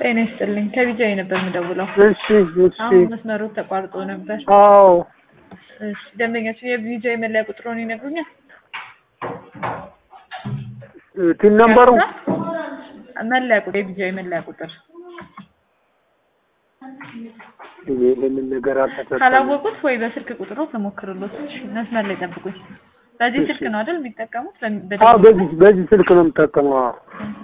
ጤና ይስጥልኝ ከቢጃይ ነበር የምደውለው። እሺ እሺ አሁን መስመሩ ተቋርጦ ነበር። አዎ እሺ ደንበኛችን የቢጃይ መለያ ቁጥሩን ይነግሩኛል? ቲን ነምበሩ መለያ ቁጥር የቢጃይ መለያ ቁጥር ይሄንን ነገር አልተሰጠም። ካላወቁት ወይ በስልክ ቁጥሩ ተሞክርሎት መስመር ላይ ጠብቁኝ። በዚህ ስልክ ነው አይደል የሚጠቀሙት? በ- አዎ በዚህ በዚህ ስልክ ነው የምጠቀመው። አዎ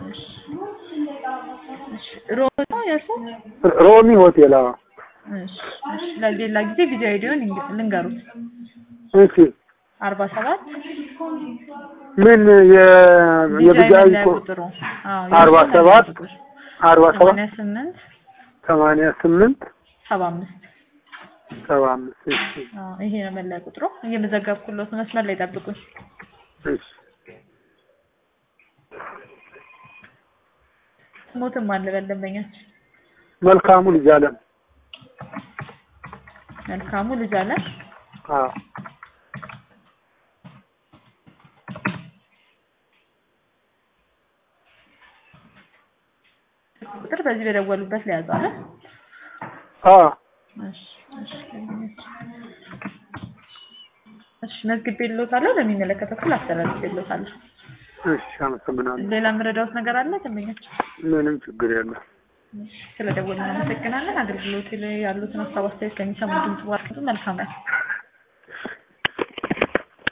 እሺ፣ ሮዝ ነው የእርሶ? ሮሚ ሆቴል። አዎ እሺ፣ እሺ። ለሌላ ጊዜ ቪዲዮ አይዲዮን ልንገሩት። እሺ አርባ ሰባት ምን የ የብጃይ መለያ ኮ- ቁጥሩ አዎ፣ አርባ የመለያ ሰባት ቁጥር አርባ ሰባት ሰማንያ ስምንት ሰማንያ ስምንት ሰባ አምስት ሰባ አምስት እሺ አዎ፣ ይሄ ነው መለያ ቁጥሩ። እየመዘገብኩሎት መስመር ላይ ጠብቁኝ። እሺ ሞትም አለ በደንበኛችን መልካሙ ልጅ አለም መልካሙ ልጅ አለ አዎ ቁጥር በዚህ በደወሉበት ላይ ያዛለ። አዎ እሺ እሺ እሺ መዝግቤልዎታለሁ። ለሚመለከተው ክፍል አስተላልፌልዎታለሁ። እሺ አመሰግናለሁ። ሌላ የምረዳዎት ነገር አለ ደንበኛችን? ምንም ችግር የለም። እሺ ስለደወልን እናመሰግናለን። አገልግሎት ላይ ያሉትን ሀሳብ አስተያየት ከሚሰሙ ድምጽ ባርክቱ መልካም ነው።